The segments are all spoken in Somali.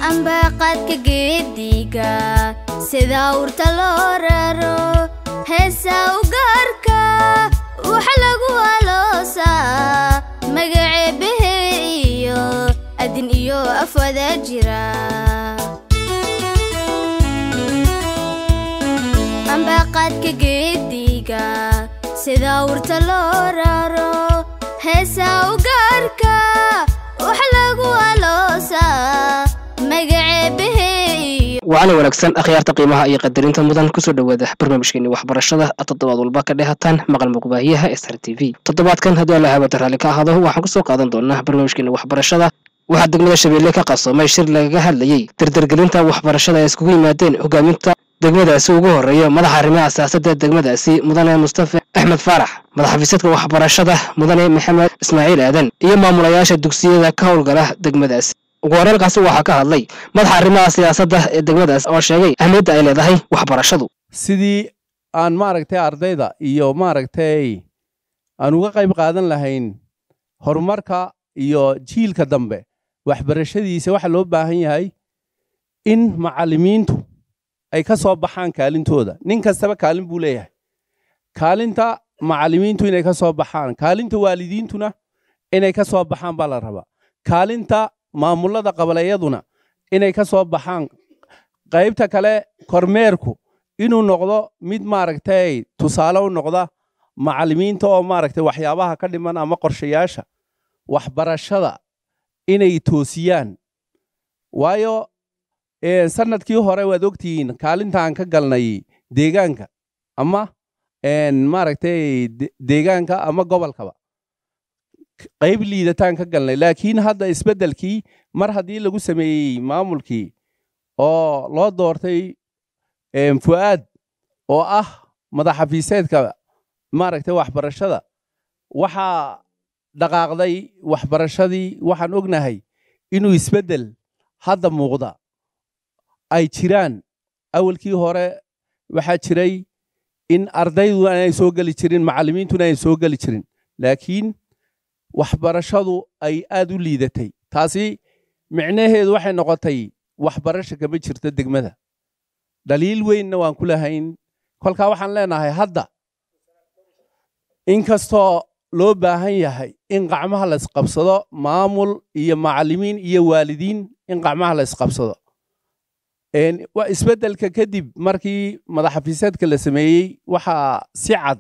ambaqaadka geediga sida urta loo raro heesa u gaarka waxa lagu aloosaa magaceebahe iyo adin iyo afwada jira ambaqaadka geediga sida urta loo raro heesa u gaarka waxa lagu aloosaa magaceebahe iyo wacana wanaagsan akhyaarta qiimaha iyo qadarinta mudan kusoo dhowaada barnaamijkeeni waxbarashada toddobaad walba ka dhehataan maqal muqbaahiyaha sr t v toddobaadkan haddii alla hawada raalli ka ahaado waxaan kusoo qaadan doonaa barnaamijkeeni waxbarashada waxaa degmada shabeelle ka qasoomay shir lagaga hadlayey dardargelinta waxbarashada ay iskugu yimaadeen hogaaminta degmadaasi ugu horeeyo madaxa arrimaha siyaasadda degmadaasi mudane mustafa axmed faarax madaxafiisadka waxbarashada mudane maxamed ismaaciil aadan iyo maamulayaasha dugsiyada ka howlgala degmadaasi ugu horeelkaasi waxaa ka hadlay madaxa arrimaha siyaasadda ee degmadaas oo sheegay ahmiyadda ay leedahay waxbarashadu sidii aan maaragtay ardayda iyo maaragtay aan uga qayb qaadan lahayn horumarka iyo jiilka dambe waxbarashadiisa waxaa loo baahan yahay in macallimiintu ay ka soo baxaan kaalintooda nin kastaba kaalin buu leeyahay kaalinta macallimiintu inay ka soo baxaan kaalinta waalidiintuna inay ka soo baxaan baa la rabaa kaalinta maamulada qabalayaduna inay ka soo baxaan qaybta kale kormeerku inuu noqdo mid maaragtay tusaale u noqda macallimiinta oo maaragtay waxyaabaha ka dhiman ama qorshayaasha waxbarashada inay toosiyaan waayo sanadkii hore waad ogtihiin kaalintaan ka galnay deegaanka ama maaragtay deegaanka ama gobolkaba qayb liidataan ka galnay laakiin hadda isbeddelkii mar haddii lagu sameeyey maamulkii oo loo doortay fu'aad oo ah madaxafiiseedka maaragtay waxbarashada waxaa dhaqaaqday waxbarashadii waxaan ognahay inuu isbeddel hadda muuqda ay jiraan awalkii hore waxaa jiray in ardaydu aanay soo geli jirin macallimiintuna aanay soo geli jirin laakiin waxbarashadu ay aad u liidatay taasi micnaheedu waxay noqotay waxbarasha kama jirto degmada dhaliil weynna waan ku lahayn kolkaa waxaan leenahay hadda inkastoo loo baahan yahay in qacmaha la isqabsado maamul iyo macallimiin iyo waalidiin in qacmaha la isqabsado isbeddelka kadib markii madaxafiiseedka la sameeyey waxaa si cad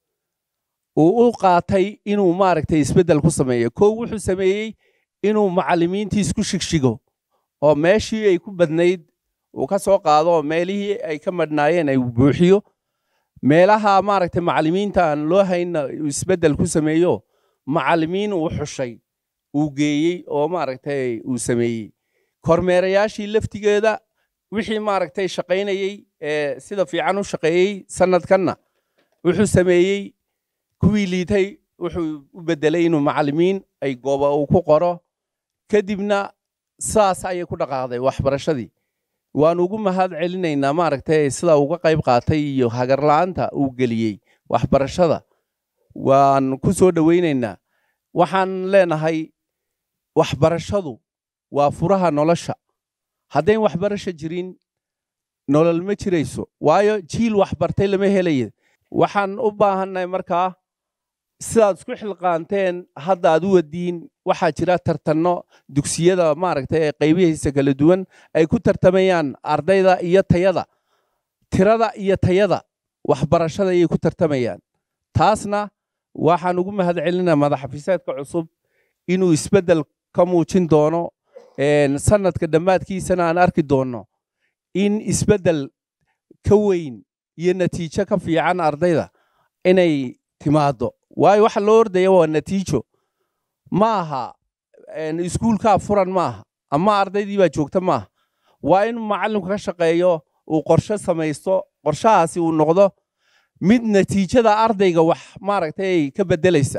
uu u qaatay inuu maaragtay isbeddel ku sameeyo kow wuxuu sameeyey inuu macallimiintii isku shigshigo oo meeshii ay ku badnayd uu ka soo qaado oo meelihii ay ka madhnaayeen ay buuxiyo meelaha maaragtay macallimiinta aan loo haynna uu isbeddel ku sameeyo macallimiin uu xushay uu geeyey oo maaragtay uu sameeyey kormeerayaashii laftigeeda wixii maaragtay shaqaynayey ee sida fiican u shaqeeyey sanadkanna wuxuu sameeyey kuwii liitay wuxuu u beddelay inuu macallimiin ay gooba uu ku qoro kadibna saas ayay ku dhaqaaqday waxbarashadii waan ugu mahad celinaynaa maaragtay sida uga qayb qaatay iyo hagarla'aanta uu geliyey waxbarashada waan ku soo dhowaynaynaa waxaan leenahay waxbarashadu waa furaha nolosha haddayn waxbarasho jirin nolol ma jirayso waayo jiil waxbartay lama helaya waxaan u baahannahay markaa sidaad isku xilqaanteen hadda aad u wadiin waxaa jira tartanno dugsiyada maaragtay ee qaybihiisa kala duwan ay ku tartamayaan ardayda iyo tayada tirada iyo tayada waxbarashada ayay ku tartamayaan taasna waxaan ugu mahad celinaa madaxafiiseedka cusub inuu isbeddel ka muujin doono sanadka dhammaadkiisana aan arki doonno in isbeddel ka weyn iyo natiijo ka fiican ardayda inay timaado waayo waxa loo ordaya waa natiijo ma aha iskuulkaa furan ma aha ama ardaydii baa joogta maaha waa in macallinku ka shaqeeyo uu qorshe samaysto qorshahaasi uu noqdo mid natiijada ardayga wax maaragtay ka beddelaysa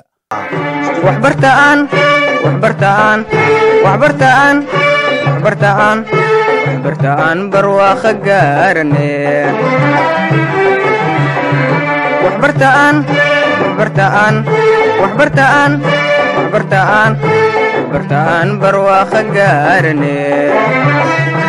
waxbartaan waxbartaan waxbartaan waxbartaan waxbartaan barwaaqo gaarane waxbartaan waxbartaan waxbartaan waxbartaan waxbartaan barwaaqo gaarane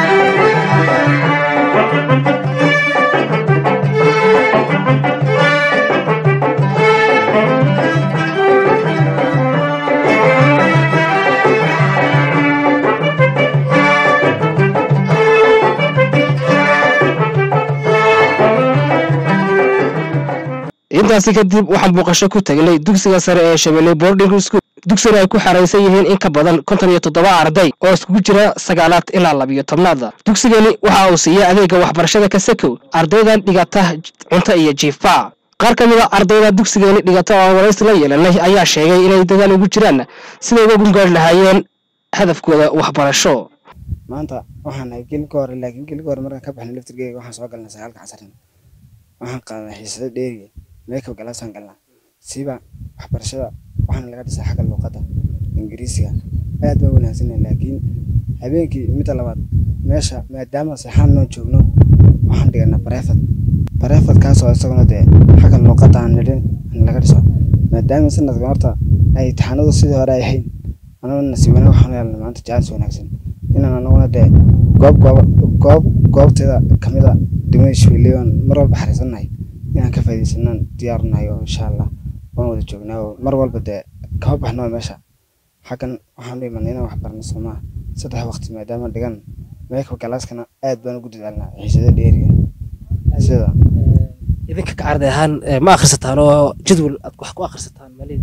intaasi kadib waxaan booqasho ku tagnay dugsiga sare ee shabeelle boarding school dugsigana ay ku xaraysan yihiin in ka badan konton iyo toddoba arday oo iskugu jira sagaalaad ilaa labiyo tobnaada dugsigani waxa uu siiya adeega waxbarashada kasakow ardaydan dhigata cunto iyo jiifa qaar ka mid a ardayda dugsigani dhigata oo aan waraysi la yeelanay ayaa sheegay inay dadaal ugu jiraan siday uga gungaari lahaayeen hadafkooda waxbarasho maanta waxaan ahay geli ka hore laakiin geli ka hore markaan ka baxnay laftirgeega waxaan soo galnay sagaalka casarina waxaan qaadanay xiisado dheeriya meekab galaasaan galnaa siiba waxbarashada waxaana laga dhisay xagga luuqadda ingiriisiga aad baan wanaagsanay laakiin habeenkii midda labaad meesha maadaama seexaan noo joogno waxaan dhiganaa bareefad bareefadkaasoo isaguna dee xagga luuqadda aan nidhin aan laga dhiso maadaama sanadkan horta ay taxanadu sidii hore ay ahayn anaguna nasiibana waxaan yeelnay maanta jaalis wanaagsan inaan anaguna dee goob goob goob goobteeda kamid a degmada shabeelle aan mar walba xariisannahay inaan ka faaidaysanaan diyaarnahay oo insha allah waan wada joognaa oo mar walba dee kama baxno meesha xaggan waxaan u imanay inaan wax barno soomaa saddex waqti maadaama dhigan meeka galaaskana aad baan ugu dadaalnaa xiisada dheeriga sida idinka ka arday ahaan ma akhrisataan oo jadwal aad wax ku akhrisataan malid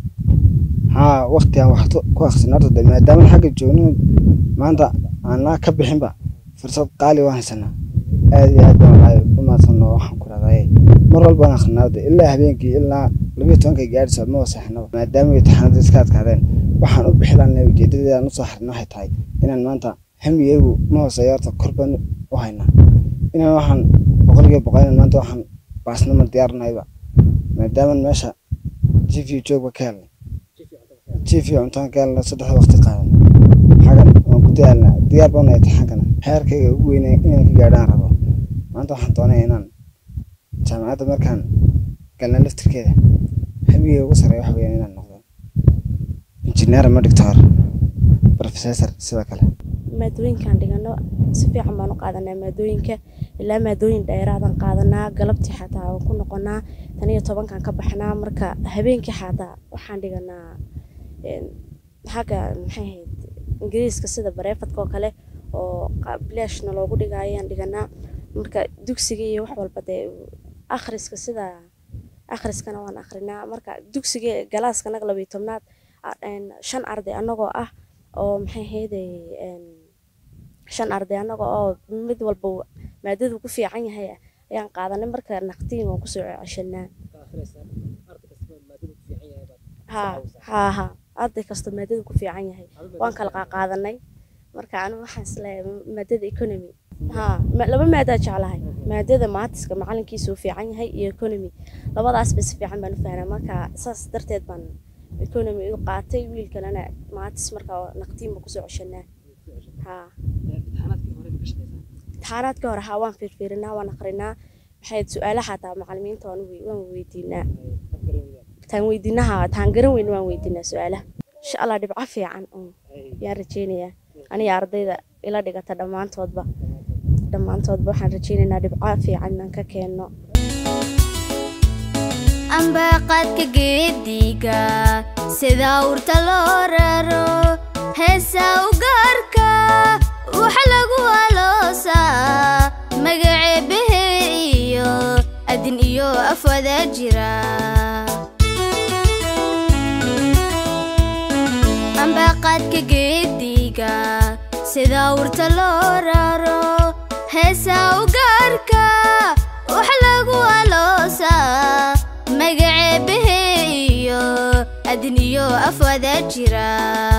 haa waqti aan wax ku akhrisan horta dee maadaama xagga joogno maanta aanaa ka bixinba fursad qaali waan haysanaa aad iyo aad baan walahi u mahadsanno waxaan ku rahdaye mar walbaan akrinaa de ilaa habeenkii ilaa labiyo tobankay gaadhayso ma waseexnaba maadaama ay taxanada iska adkaadeen waxaan u bixilanay ujeedadeedaan usoo xarina waxay tahay inaan maanta hamigeygu ma hooseeyo horta kor baan u haynaa inaan waxaan boqolkiiba boqol inaan maanta waxaan baasnama diyaarnayba maadaama meesha jifi joogba ka helnay jifi cuntaan ka helnay saddexda waqti qaadan xagan waan ku daalnaa diyaar baan nahay taxankana heerkayga ugu weynay inaan ka gaadhaan rabo maanta waxaan doonaya inaan jaamacadda markaan galna laftirkeeda hamigeyga ugu sareeya waxa weeyaan inaan noqdo injineer ama doctor professor sidoo kale maadooyinkaan dhigano si fiican baan u qaadanaa maadooyinka ilaa maadooyin dheeraadaan qaadanaa galabtii xataa waan ku noqonaa tan iyo tobankan ka baxnaa marka habeenkii xataa waxaan dhiganaa xagga maxay ahayd ingiriiska sida bareefadka oo kale oo bilaashna loogu dhigayo ayaan dhiganaa marka dugsiga iyo wax walba dee akhriska sida akhriskana waan akhrinaa marka dugsiga galaaska naga labiyo tobnaad shan arday annagoo ah oo maxay ahayday shan arday annaga oo mid walba maadadu ku fiican yahay ayaan qaadanay marka naqtiin waan kusoo ceshanaa ha ha ha arday kasta maadadu ku fiican yahay waan kala qaadanay marka anigu waxaan isleeyahay maadada economy ha laba maadaa jeclahay maadada maatiska macalinkiisa uu fiican yahay iyo economy labadaasba si fiican baan u fahnaa marka saas darteed baan economy u qaatay wiilkanana maatis marka naqtiinba kusoo ceshanaa ha imtixaanaadkii hore haa waan fiirfiirinaa waan akrinaa maxay su-aalaha xataa macalimiinta waan weydiinaa taan weydiinaha taan garan weyn waan weydiinaa su-aalaha insha allah dhibco fiican yaan rajeynayaa aniga ardayda ila dhigata dhammaantoodba dhammaantoodba waxaan rajeynaynaa dhibco fiican inaan ka keenno ambaqadka geediga sida urta loo raro heesa u gaarka waxa lagu aloosaa magaceebahe iyo adin iyo afwada jira ambaqadka geediga sida urta loo raro heesa u gaarka waxa lagu aloosaa magaceebahe iyo adin iyo afwada jira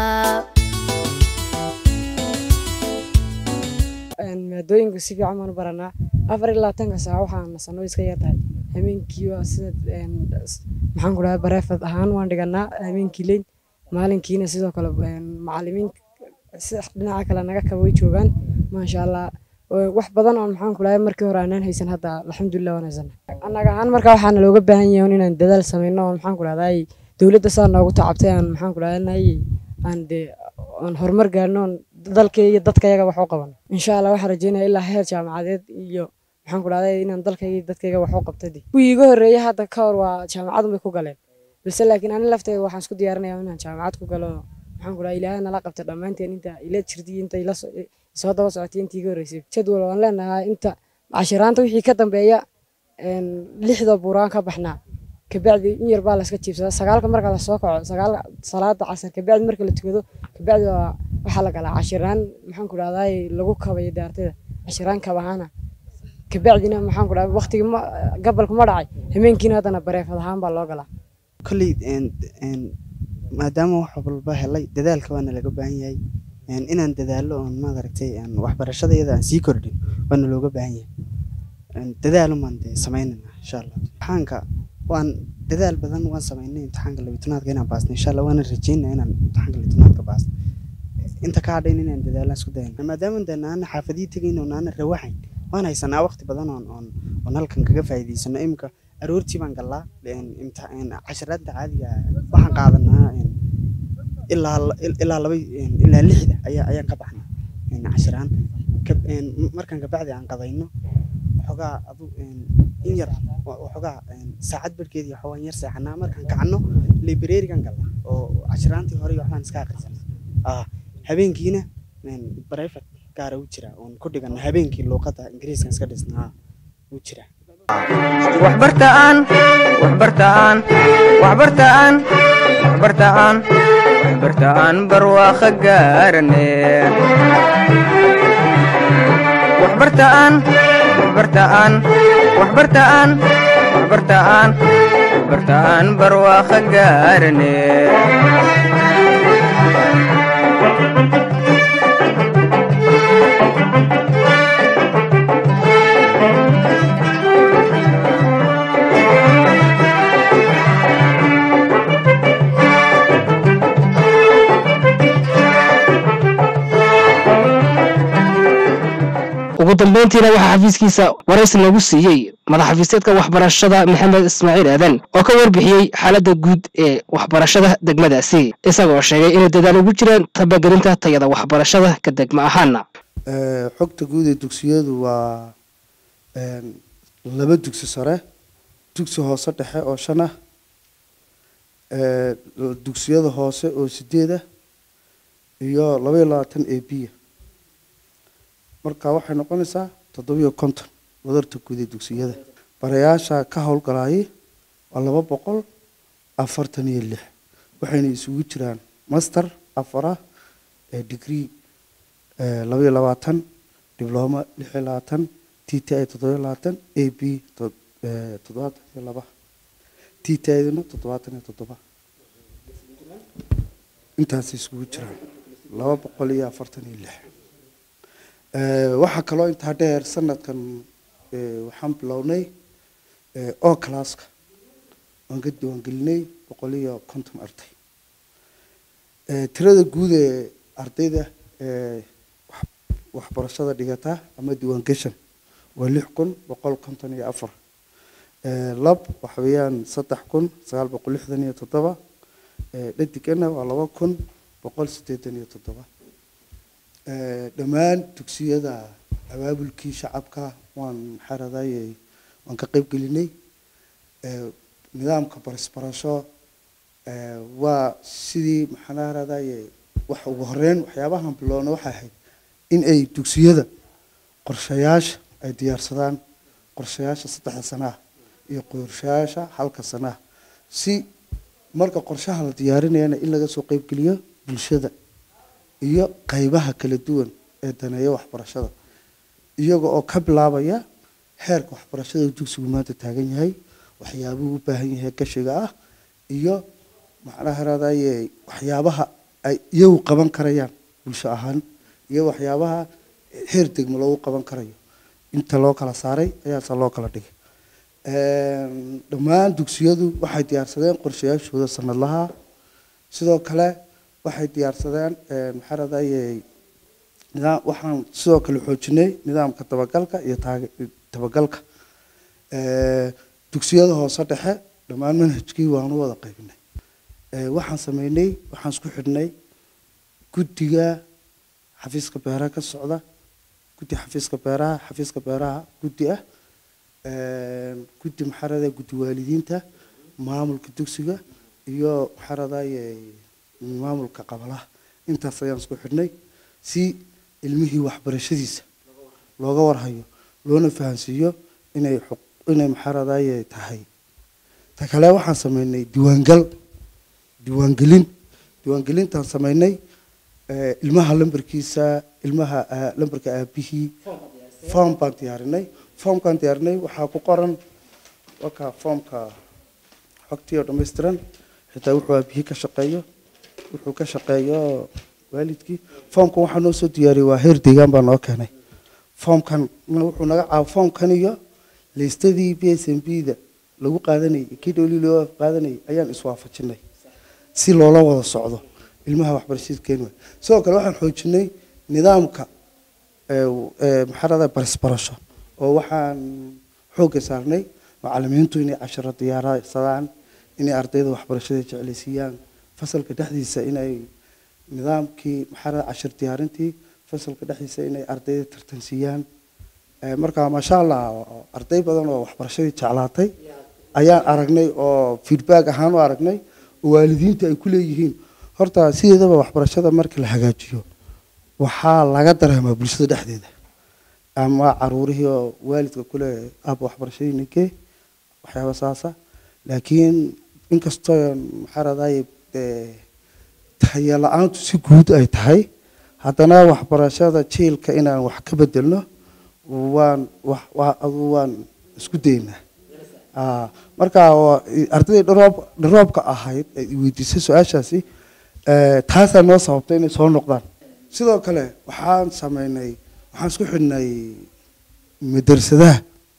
maadooyinka si fiican baan u baranaa afar iyo labaatanka saaca waxaan nasano iska yartahay habeenkii waa sida maxaan ku dhahay bareefad ahaan waan dhiganaa habeenkii leyn maalinkiina sidoo kale macalimiin dhinaca kale naga kaba way joogaan maasha allah wax badan oo maxaan ku dhahay markii hore aanaan haysan hadda alxamdulilah waan haysana annaga ahaan marka waxaana looga baahan yahay inaan dadaal sameyno oo maxaan ku dhahday dowladda saa noogu tacabtay aan maxaan ku dhahday aan dee aan horumar gaarno oon dalka iyo dadkayaga wax u qabano insha allah waxaan rajeynaya ilaa heer jaamacadeed iyo maxaan ku dhahday inaan dalkayga iyo dadkayga wax u qabtay kuwii iga horreeyay hadda ka hor waa jaamacadun bay ku galeen balse laakiin ani laftayda waxaan isku diyaarinaya inaan jaamacad ku galo maxaan ku dhahay ilaahay nala qabta dhammaanteen inta ila jirtay inta ila soo daba socotay intii iga horreysay jadwal waan leenahay inta cashiraanta wixii ka dambeeya lixda buuraan ka baxnaa kabacdi in yar baa la iska jiibsadaa sagaalka marka lasoo kaco sagaalka salaada casar kabacdi marka la tukado kabacdi waa waxaa la galaa cashiraan maxaan ku dhahdaa lagu kabayo daartida cashiraan kabahaana kabacdina maxaan ku dhahdaa waqtigii ma gabalka ma dhacay hameenkiina haddana bareefad ahaan baa loo galaa kolley maadaama wax walba helay dadaalka waana laga baahan yahay inaan dadaalo oon maaragtay waxbarashada iyada aan sii kordhin waana looga baahan yahay dadaalumaan dee samaynayna insha allah imtixaanka waan dadaal badan waan samaynay imtixaanka labitanaadka inaan baasnay insha allah waana rajeynaa inaan imtixaanka labitanaadka baasno inta ka hadhayn inaan dadaalaan isku dayana maadaama dee naana xaafadii tegayn oo naana rawaxayn waan haysanaa waqti badan oon oon oon halkan kaga faa'iidaysano imika aroortii baan gallaa casharaadda caadiga waxaan qaadanaa ilaa ilaa laba ilaa lixda ayaa ayaan ka baxnaa cashiraan markaan kabacdi aan qadayno waxoogaa adu in yar waxoogaa saacad barhkeedii waxoogaan yar seexanaa markaan kacanno librarigan galla oo cashiraantii hore waxbaan iska aqrisanaa habeenkiina brifat gaara u jira oon ku dhigana habeenkii luuqadda ingiriiskan iska dhisnaa u jira waxbartaan waxbartaan waxbartaan waxbartaan waxbartaan barwaaqo gaarane waxbartaan waxbartaan waxbartaan waxbartaan waxbartaan barwaaqo gaarane ugu dambeyntiina waxaa xafiiskiisa waraysi lagu siiyey madaxxafiiseedka waxbarashada maxamed ismaaciil aadan oo ka warbixiyey xaaladda guud ee waxbarashada degmadaasi isagoo sheegay inay dadaal ugu jiraan tabagelinta tayada waxbarashada ka degma ahaana xogta guud ee dugsiyadu waa laba dugsi sare dugsi hoose dhexe oo shan ah dugsiyada hoose oo sideed ah iyo labaiyo labaatan a b marka waxay noqonaysaa toddobiyo konton wadarta guud ee dugsiyada barayaasha ka howlgalayay waa laba boqol afartan iyo lix waxayna isugu jiraan master afara degree labaiyo labaatan dibloma lix iyo labaatan t t i toddobiyo labaatan a b toddobaatan iyo laba t t iduna toddobaatan iyo toddoba intaasay isugu jiraan laba boqol iyo afartan iyo lix waxaa kaloo intaa dheer sanadkan waxaan bilownay o classka waan ka diiwaangelinay boqol iyo konton arday tirada guud ee ardayda waxbarashada dhigata ama diiwaangeshan waa lix kun boqol konton iyo afar lab waxa weeyaan saddex kun sagaal boqol lixdan iyo toddoba dhadigana waa laba kun boqol siddeetan iyo toddoba dhammaan dugsiyada abaabulkii shacabka waan maxaaradaye waan ka qayb gelinay nidaamka barisbarasho waa sidii maxaaradaye wax ugu horeyn waxyaabahan bilowna waxay ahayd in ay dugsiyada qorshayaasha ay diyaarsadaan qorshayaasha saddexda sanaa iyo qorshayaasha halka sanaa si marka qorshaha la diyaarinayana in laga soo qaybgeliyo bulshada iyo qaybaha kala duwan ee daneeya waxbarashada iyaga oo ka bilaabaya xeerka waxbarashada dugsigu maanta taagan yahay waxyaabuhu u baahan yahay gashiga ah iyo macnaha raadaye waxyaabaha ay iyagu qaban karayaan bulsho ahaan iyo waxyaabaha heer degmo loogu qaban karayo inta loo kala saaray ayaase loo kala dhigay dhammaan dugsiyadu waxay diyaarsadeen qorshayaashooda sanadlaha sidoo kale waxay diyaarsadeen maxaa radaye nidaam waxaan sidoo kale xoojinay nidaamka dabagalka iyo taage- dabagalka dugsiyada hoose dhexe dhammaan manhajkii waanu wada qaybinay waxaan sameynay waxaan isku xidhnay guddiga xafiiska beeraha ka socda guddi xafiiska beeraha xafiiska beeraha guddi ah guddi maxaa radaye guddi waalidiinta maamulka dugsiga iyo maxaa radaye maamulka qabalaha intaas ayaan isku xidhnay si ilmihii waxbarashadiisa looga warhayo loona fahansiiyo inay xuq- inay maxaa radaye tahay ta kale waxaan sameynay diiwaangal diiwaangelin diiwaangelintaan sameynay eh, ilmaha lambarkiisa ilmaha aa- lambarka aabihii form baan diyaarinay formkaan diyaarinay waxaa ku qoran waka formka xogtii oo dhammaystiran xitaa wuxuu aabihii ka shaqeeyo wuxuu ka shaqeeyo waalidkii formkan waxaa noo soo diyaariyey waa heer deegaan baa noo keenay formkan wuxuu naga caab formkan iyo liistadii b s m b da lagu qaadanayay kii dhowlii loo qaadanayay ayaan iswaafajinay si loola wada socdo ilmaha waxbarashada kenya sidoo kale waxaan xoojinay nidaamka maxarada barisbarasho oo waxaan xoogga saarnay macalimiintu inay casharo diyaarsadaan inay ardayda waxbarashada jeclaysiiyaan fasalka dhexdiisa inay nidaamkii maxarada cashar diyaarintii fasalka dhexdiisa inay ardayda tartansiiyaan Eh, marka maasha allah arday badan oo waxbarashadii jeclaatay ayaan aragnay oo feedback ahaan u aragnay oo waalidiinta ay ku leeyihiin horta sideedaba waxbarashada marka la hagaajiyo waxaa laga dareemaa bulshada dhexdeeda ama caruurihii oo waalidka kule aaba waxbarashadii ninkee waxyaaba saasa laakiin inkastoo maxaa radaye tayo la-aantu si guud ay tahay haddana waxbarashada jiilka inaan wax ka bedelno waan wax waa adu waan isku daynaa Ah, marka waa- ardaydii dharoob dharoobka ahayd ee i weydiisay su-aashaasi eh, taasaa noo sababtay inay soo noqdaan sidoo kale waxaan sameynay waxaan isku xidhnay madrasadaha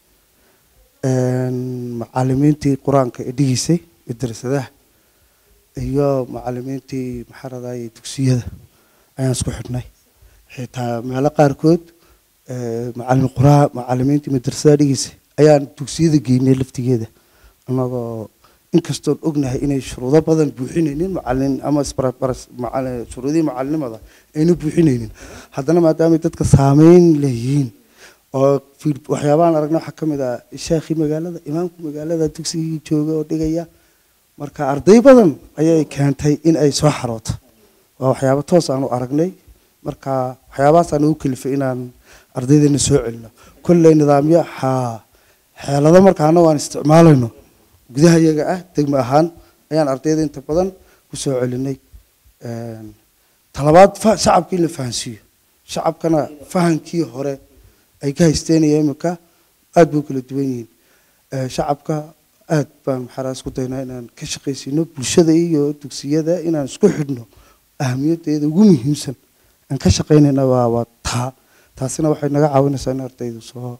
een, macalimiintii qur-aanka ee dhigiisay madrasadaha iyo macalimiintii maxaa radaye dugsiyada ayaan isku xidhnay xitaa meelo qaarkood eh, macalin quraa macalimiintii madrasada dhigiisa ayaan dugsiyada geynay laftigeeda annagoo inkastoon ognahay inay shuruudo badan buuxinaynin macalin ama isbarabaras macalin shuruudihii macalinimada ayna buuxinaynin haddana maadaamay dadka saameyn leeyihiin oo fiid- waxyaabahan aragna waxaa ka mid ah sheekhii magaalada imaamka magaalada dugsigii jooga oo dhigaya marka arday badan ayay keentay in ay soo xarooto waa waxyaabo toos aanu aragnay marka waxyaabahaasaan ugu kalifay inaan ardaydeena soo celino kolley nidaamyo haa xeelado markaana waan isticmaalayno gudaha iyaga ah degmo ahaan ayaan ardayda inta badan ku soo celinay Een, talabaad fa- shacabka in la fahansiiyo shacabkana fahankii hore ay ka haysteenaya imika aad buu kala duwan yihiin Eh, shacabka aad baan maxaa isku daynaa inaan ka shaqaysiino bulshada iyo dugsiyada inaan isku xidhno ahamiyadeeda ugu muhiimsan aan ka shaqaynayna waa waa taa taasina waxay naga caawinaysaa in ardaydu soo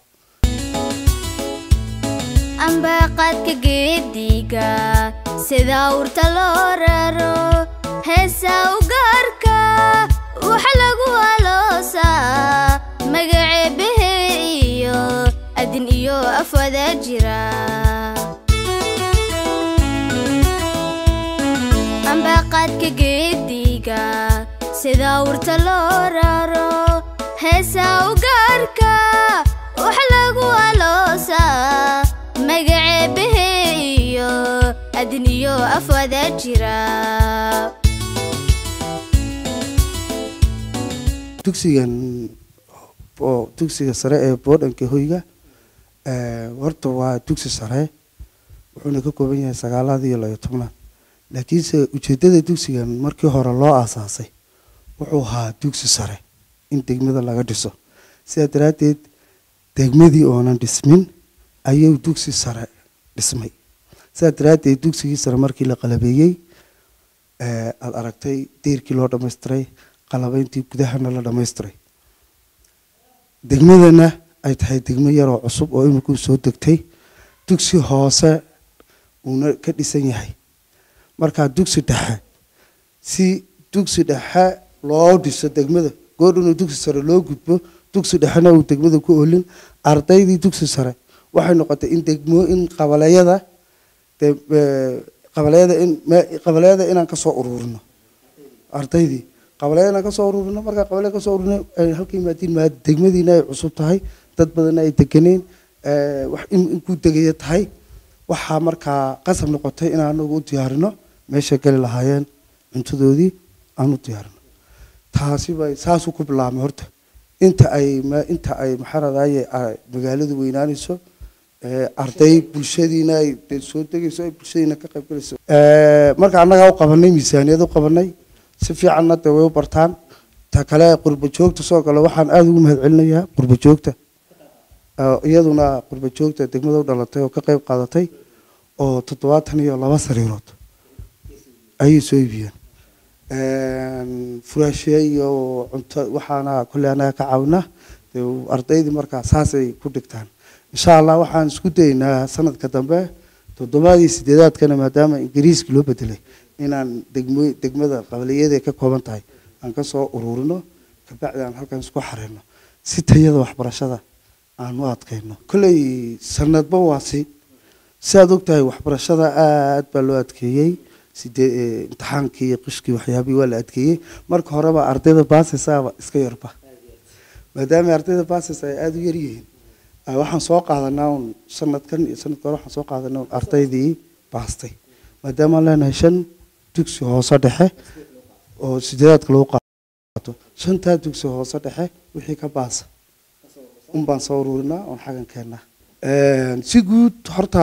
ambaqadka geediga sida urta loo raro heesa u gaarka waxa lagu aloosaa magaceebahe iyo adin iyo afwada jira ambaqadka geediga sida urta loo raro heesa u gaarka waxa lagu aloosaa magaceebahe iyo adin iyo afwada jira dugsigan oo dugsiga sare ee boodhanka hoyga eh, horta waa dugsi sare wuxuuna ka kooban yahay sagaalaad iyo labayo tobnaad laakiinse ujeeddada dugsigan markii hore loo aasaasay wuxuu ahaa dugsi sare in degmada laga dhiso sidaa daraaddeed degmadii oonan dhismin ayuu dugsi sare dhismay sidaa daraaddeed dugsigii sare markii la qalabeeyey eh, aad aragtay deerkii loo dhammaystiray qalabayntii gudahana la dhammaystiray degmadana ay tahay degmo yaroo cusub oo imikuu soo degtay dugsi hoose uuna ka dhisan yahay markaa dugsi dhexe si dugsi dhexe loo dhiso degmada goor inuu dugsi sare loo gudbo dugsi dhexena uu degmada ku olin ardaydii dugsi sare waxay noqotay in degmo in qabaleeyada de- eh, qabaleeyada in me- qabaleeyada inaan ka soo ururino ardaydii qabaleeyada inaan ka soo ururino markaa qabaleeyada ka soo ururino ay halka yimaadiin maa degmadiina ay cusub tahay dad badanna ay deganeen eh, wax in inkuu degaya tahay waxaa markaa qasab noqotay in anagu u diyaarino meeshay gali lahaayeen cuntadoodii aan u diyaarino taasi bay saasuu ku bilaabmay horta inta ay ma- inta ay maxaa radaye magaaladu weynaanayso ee, arday bulshadiina ay dee soo degayso ay bulshadiina ka qayb galayso marka annagaa u qabanay miisaaniyad u qabanay si fiicanna dee way u bartaan ta kale qurba joogta soo gala waxaan aada ugu mahad celinayaa qurba joogta oo iyaduna qurba joogta degmada u dhalatay oo ka qayb qaadatay oo toddobaatan iyo laba sariirood ayay soo iibiyeen furaashe iyo cunto waxaana kolley annaga ka caawina dee ardaydii markaa saasay ku dhigtaan insha allah waxaan isku daynaa sanadka dambe toddobaadii sideedaadkana maadaama ingiriiska loo bedelay inaan degmo degmada qabaliyada ka kooban tahay aan ka soo ururino kabacdi aan halkan isku xareyno si tayada waxbarashada aan u adkayno kolley sanadba waa si si aad ogtahay waxbarashada aad baa loo adkeeyey sidee ee, imtixaankii iyo qishkii waxyaabihii waa la adkeeyey marka horeba ardayda baasaysaaba iska yarba maadaama ardayda baasaysa ay aada u yar yihiin ah, waxaan soo qaadanaa un sanadkan iyo sanadka hore waxaan soo qaadanaa un ardaydii baastay maadaama aan leenahay shan dugsi hoose dhexe oo sideedaadka lagu qaato shantaa dugsi hoose dhexe wixii ka baasa un baan soo ururinaa oon xagan keennaa si guud horta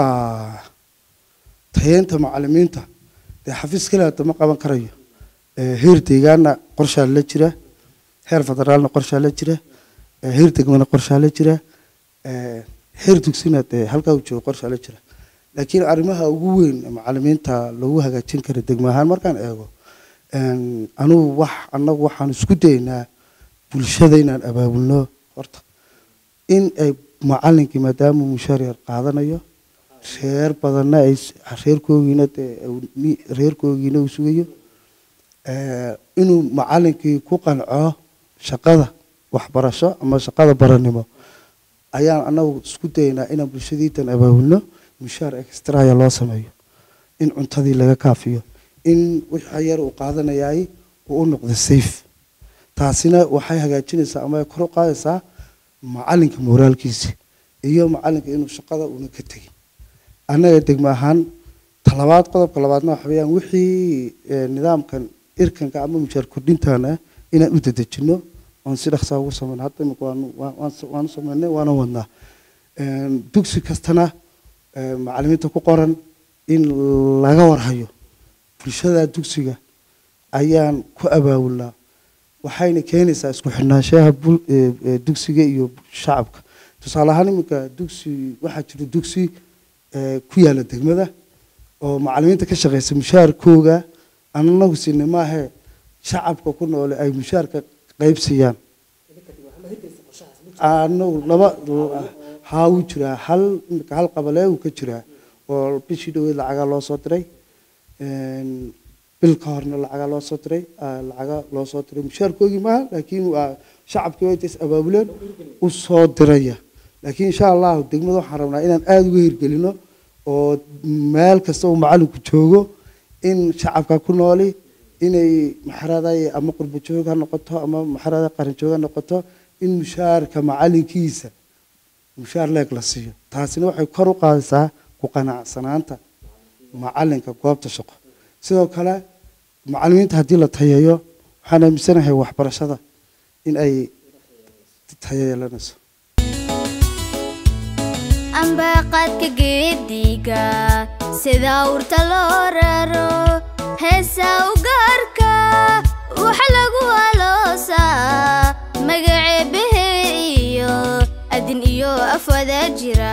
tayeenta macalimiinta dee xafiis kale hadda ma qaban karayo Eh, heer deegaana qorshaa la jira heer federaalna qorshaa la jira eh, heer degmana qorshaa la jira eh, heer dugsina dee halkaa uu joogo qorshaa la jira laakiin arrimaha ugu weyn ee macalimiinta lagu hagaajin kara degmo ahaan markaan eego een, anugu wax annagu waxaan isku daynaa bulshada inaan abaabulno horta in ay macalinkii maadaama uu mushaar yar qaadanayo reer badanna ay s- reerkoogiina dee uu ni- reerkoogiina uu sugayo eh, inuu macalinkii ku qanco shaqada waxbarasho ama shaqada baranimo ayaan anagu isku daynaa inaan bulshadiitan abaabulno mushaar extraya loo sameeyo in cuntadii laga kaafiyo in wixii yar uu qaadanayaay uu u noqdo safe taasina waxay hagaajinaysaa ama ay kor u qaadaysaa macalinka moraalkiisa iyo macalinka inuu shaqada una ka tegin annaga degmo ahaan talabaad qodobka labaadna waxa weeyaan wixii eh, nidaamkan irkanka ama mushaar kordhintana inaan u dedejino oon si dhaqsaa ugu samayno hadda imika waanu waan- waan- waanu samaynay waana wadnaa Een, dugsi kastana eh, macalimiinta ku qoran in laga warhayo bulshada dugsiga ayaan ku abaabulnaa waxayna keenaysaa isku xidhnaanshaha bul- ee- ee dugsiga iyo shacabka tusaale ahaan iminka dugsi waxaa jira dugsi ee, ku yaala degmada oo macalimiinta ka shaqeysa mushaarkooga anagu sinay maahe shacabka ku noole ay mushaarka qaybsiiyaan anagu laba haa wuu jiraa hal iminka hal qabalee uu ka jiraa oo bishii dhaweyd lacagaa loo soo diray Een, bil ka horna lacagaa loo soo diray ah, lacaga loo soo diray mushaarkoogii maaha laakiin waa shacabkii way intays abaabuleen u soo diraya laakiin insha allahu degmada waxaan rabnaa inaan aada uga hirgelino oo meel kasta uu macalinku joogo in shacabka ku nooli inay maxaraday ama qurbo joog ha noqoto ama maxarada qaran joog ha noqoto in mushaarka macalinkiisa mushaar leeg la siiyo taasina waxay kor u qaadaysaa ku qanacsanaanta macalinka goobta shaqo sidoo kale macalimiinta haddii la tayeeyo waxaan aaminsanahay waxbarashada in ay tayo yeelanayso ambaqadka geediga sida urta loo raro heesa u gaarka waxa lagu aloosaa magaceebahe iyo adin iyo af wada jira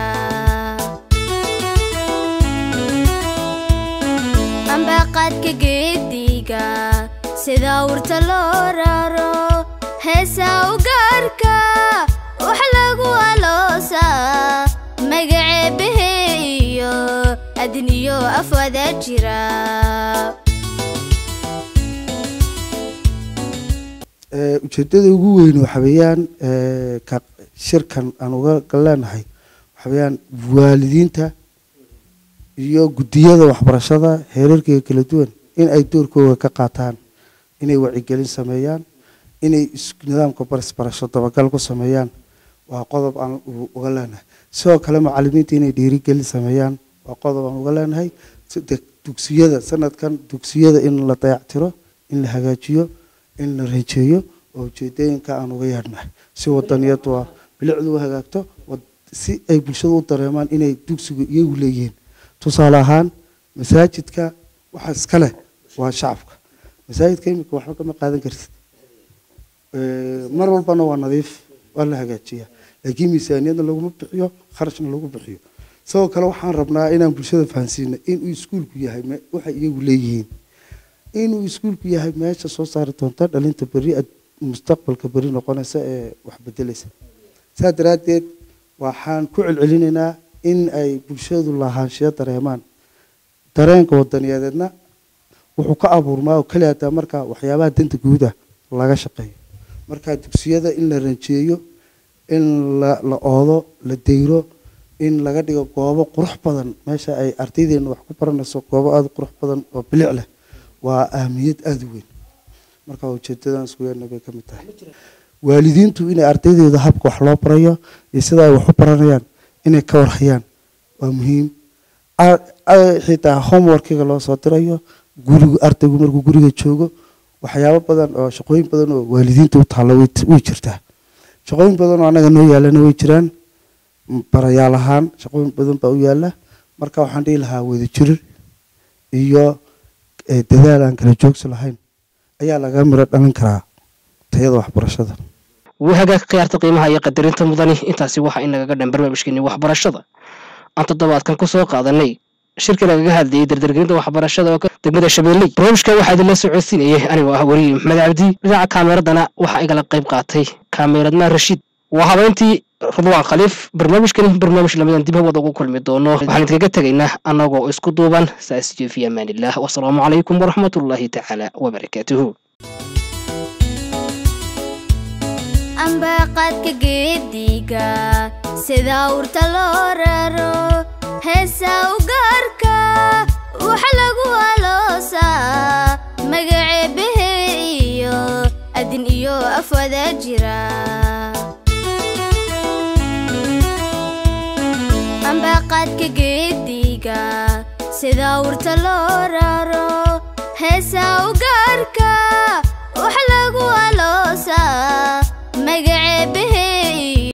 ambaqadka geediga sida urta loo raro heesa u gaarka waxa lagu aloosaa magaceebahe iyo adin iyo af wada jira Ee, ujeedada ugu weyn waxa weeyaan ee, ka shirkan aan uga leenahay waxa weeyaan waalidiinta iyo guddiyada waxbarashada heerarkeeda kala duwan in ay doorkooda ka qaataan inay wacyigelin sameeyaan inay is- nidaamka barisbarasho dabagal ku sameeyaan waa qodob aan u- uga leenahay sidoo kale macalimiinta inay dhiirigelin sameeyaan waa qodob aan uga leenahay sida dugsiyada sanadkan dugsiyada in la dayactiro in la hagaajiyo in la reejeeyo oo ujeedooyinka aan uga yeedhnahay si wadaniyadu waa bilicdu u hagaagto wad- si ay bulshada u dareemaan inay dugsigu iyagu leeyihiin tusaale ahaan masaajidka waxa iska leh waa shacabka masaajidka imika waxba kama qaadan kartid Eh, mar walbana waa nadiif waa la hagaajiyaa laakiin miisaaniyadna laguma bixiyo kharashna lagu bixiyo sidoo kale waxaan rabnaa inaan bulshada fahansiino inuu iskuulku yahay me- waxay iyagu leeyihiin inuu iskuulku yahay meesha soo saari doonta dhalinta beri ad- mustaqbalka beri noqonaysa ee wax bedelaysa saa daraaddeed waxaan ku celcelinaynaa in ay bulshadu lahaanshiyo dareemaan dareenka wadaniyadeedna wuxuu ka abuurmaa oo keliya hataa marka waxyaabaha danta guuda laga shaqeeyo marka dugsiyada in la ranjeeyo in la la oodo la deyro in laga dhigo goobo qurux badan meesha ay ardaydeena wax ku baranayso goobo aada u qurux badan oo bilic leh waa ahmiyad aada u weyn marka ujeedadan isku yeelna bay ka mid tahay waalidiintu inay ardaydeeda habka wax loo barayo iyo sida ay wax u baranayaan inay ka warhayaan waa muhiim A- a- xitaa homeworkiga loo soo dirayo gurigu ardaygu markuu guriga joogo waxyaabo badan oo shaqooyin badan oo waalidiinta u taalla way way jirtaa shaqooyin badan oo annaga noo yaalana way jiraan m- barayaal ahaan shaqooyin badan baa u yaala marka waxaan dhihi lahaa wadajir iyo eh, dadaal aan kala joogsi lahayn ayaa laga miro dhalin karaa tayada waxbarashada wahagaag khiyaarta qiimaha iyo qadarinta mudani intaasi waxaa inagaga dhan barnaamijkeeni waxbarashada aan toddobaadkan ku soo qaadanay shirka lagaga hadlayay dardargelinta waxbarashada oo ka degmada shabeelley barnaamijka waxaa idinla socodsiinayay anigoo ah weriye maxmed cabdi dhinaca kaameradana waxaa igala qayb qaatay kaameradna rashiid waa habeyntii rudwaan khaliif barnaamijkani barnaamij lamidan dib hawada ugu kulmi doono waxaan idinkaga tegaynaa annagoo isku duuban saas iyo fi amaanillaah wasalaamu calaykum waraxmatullaahi tacaala wabarakaatuhu ambaqadka geediga sida urta loo raro heesa u gaarka waxa lagu aloosaa magaceebahe iyo adin iyo afwada jira ambaqadka geediga sida urta loo raro heesa u gaarka waxa lagu aloosaa magaceebahe